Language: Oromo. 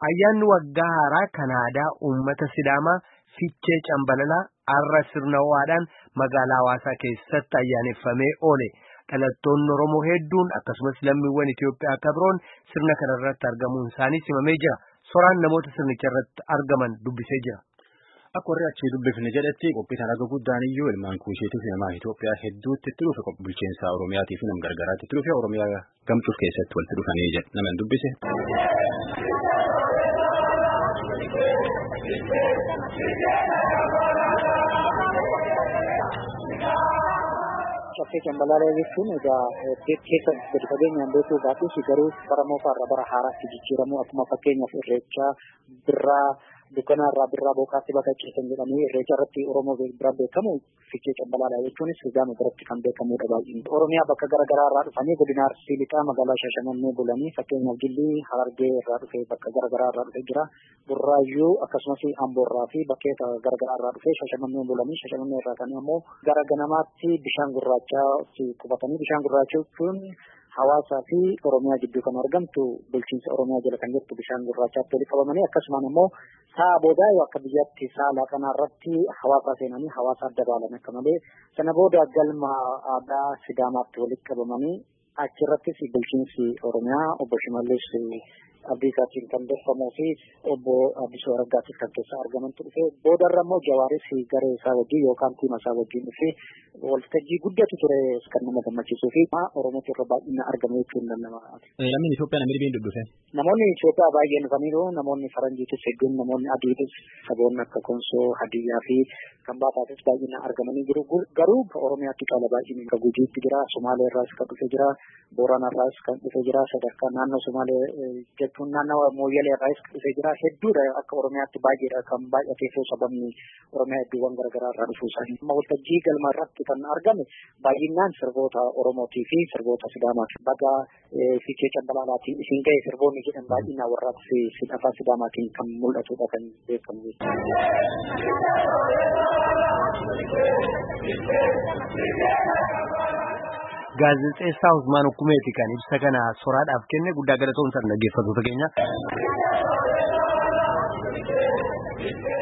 Ayyaanni waggaa haaraa kan aadaa uummata Sidaamaa Fichee Cambalalaa har'a sirna ho'aadhaan magaalaa Hawaasaa keessatti ayyaaneffamee oole. Dhalattoonni Oromoo hedduun akkasumas lammiiwwan Itoophiyaa akka biroon sirna kana irratti argamuun isaanii simamee jira. Soraan namoota sirnicha irratti argaman dubbisee jira. Akka warri achii dubbifne jedhetti qophii kana akka guddaan iyyuu ilmaan kuusheetii fi namaa Itoophiyaa hedduutti itti dhufe bulchiinsa Oromiyaatii fi nam gargaraatti itti dhufe Oromiyaa gamtuuf keessatti walitti dhufanii jedhe nama dubbise. Caffee cambalaalaa jechuun egaa keessa gadi fageenyaan beekuu baatus garuu bara moofaarraa bara haaraatti jijjiiramu akkuma fakkeenyaaf irreechaa birraa dukkanaa irraa birraa bookaatti bakka ceesan jedhanii irreecha irratti Oromoo biraan beekamu fichee cambalaalaa jechuunis Sidaama biratti kan beekamudha baay'een. Oromiyaa bakka garaagaraa irraa dhufanii godina Arsii lixaa magaalaa Shashamannee bulanii fakkeenyaaf Gillii Harargee irraa dhufee bakka garaagaraa irraa dhufee jira. Burraayyuu akkasumas Amboorraa fi bakkeeta garaagaraa irraa dhufee Shashamannee bulanii Shashamannee irraa kan immoo gara ganamaatti bishaan gurraachaa qubatanii bishaan gurraacha jechuun hawaasaa fi Oromiyaa gidduu kan argamtu bulchiinsa Oromiyaa jala kan jirtu bishaan gurraachaatti walitti qabamanii akkasumaan immoo sa'a boodaa yoo akka biyyatti sa'a laaqanaa irratti hawaasaa seenanii hawaasa adda baalan akka malee sana booda galma aadaa Sidaamaatti walitti qabamanii achirrattis bulchiinsi Oromiyaa obbo Shimallis Abdiisaatiin kan dorfamuu fi obbo Addisuu Araggaatiif kan keessa argamantu dhufe boodarra immoo Jawaaris garee isaa wajjin yookaan tiima isaa wajjin dhufe waltajjii guddatu ture kan nama gammachiisuu fi Oromootti irra baay'ina argame jechuun danda'ama. Lammiin Itoophiyaa namni dhibiin dhufe. Namoonni Itoophiyaa baay'een dhufaniiru namoonni Faranjiitis hedduun namoonni Adiitis saboonni akka Konsoo Hadiyyaa fi kan baataatis baay'ina argamanii jiru garuu Oromiyaatti caala baay'inni kan Gujiitti jira Somaalee irraas kan dhufe jira Booranaa irraas kan dhufe jira sadarkaa naannoo Somaalee jechuun naannawa mooyyalee irraas dhufee jira hedduudha akka oromiyaatti baay'eedha kan baay'ateef sababni oromiyaa hedduuwwan garaagaraa irraa dhufuu isaanii amma waltajjii galma irratti kan argame baay'inaan sirboota oromootii fi sirboota sidaamaati baga fiichee cambalaalaatiin isin ga'e sirboonni jedhan baay'inaan warraatti afaan sidaamaatiin kan mul'atudha kan beekamu Gaazexeessaa Usmaan Hukumeeti kan ibsa kana soraadhaaf kenne guddaa galatoomsan dhaggeeffattoota keenya.